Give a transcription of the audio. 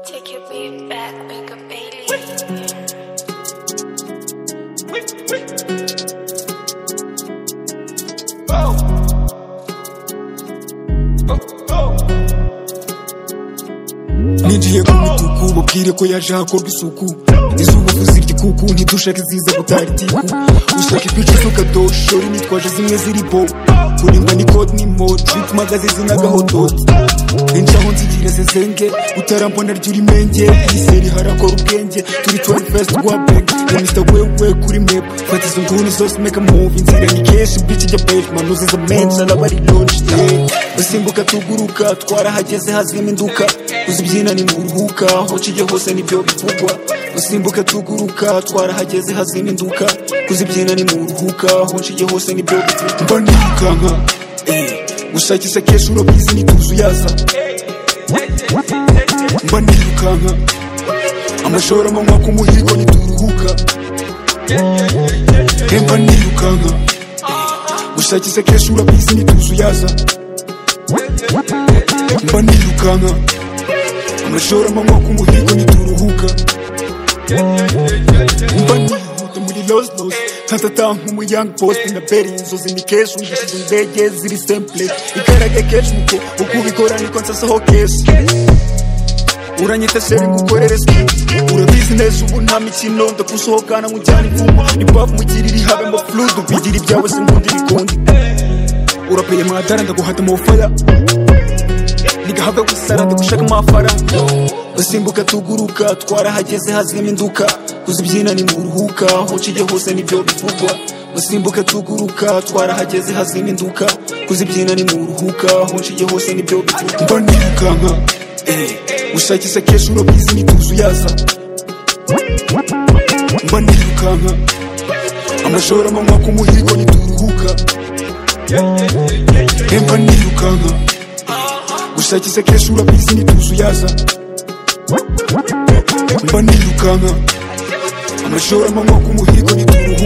Beat back, make a baby. ninjiye ku mituku babwire ko yaje hakorwa isuku izuba kuzirya ikuku ntidushake iziza gutara itiku ushaka ipica isuka do shori nitwaje zimwe ziri bo kurimba ni code ni mode bit magaze zinagahododi henshi aho nzigira zezenge utarambona ry'urimenge yiseri harakora ubwenge turi 21st rwa bank Mr. wewe kuri map fata izo nguni zose make a move inzira ni kenshi bitch jya pavement uziza menshi n'abari launched yeah. dusimbuka tuguruka twarahageze hazima induka uzibyina ni muruhuka aho kijya hose nibyo bivugwa dusimbuka tuguruka twarahageze hazima induka kuzibyina ni muruhuka aho kijya hose nibyo bivugwa mba nirukanka eh, gushakisha kenshi urabizi nituzu yaza mba nirukanka amashoro amanywa ku muhigo nituruhuka emba nirukanka gushakisha kenshi urabizi nituzu yaza mba nirukanka amashoro amanywa ku muhigo nituruhuka mba nihuta muri loslos nkatata nk'umu young post na beri inzozi ni keshi ungishije indege ziri simple ikarage keshi muko uko ubikora niko nsasaho keshi uranyita sheri ngukorere ski urabizi neza ubu nta mikino ndagusohokana nkujyana imvumo ni bavu mugirira ihabe mba fludu bigira ibyawe sinkunda ibikundi urapeye mwadara ndaguhata mu faya ntigahabwa gusara ndagushaka amafaranga dusimbuka tuguruka twarahageze hazima induka kuzibyina ni muruhuka aho cije hose nibyo bivugwa dusimbuka tuguruka twarahageze hazima induka kuzibyina ni muruhuka aho cije hose nibyo bivugwa mba nirukanka eh, gushakisha kenshi urabizi nituzu yaza mba nirukanka amashoro amanywa ku muhigo nituruhuka emba nirukanka gushakisha kenshi urabizi nituzu yaza mba nirukanka amashoro amanywa ku muhigo nituruhuka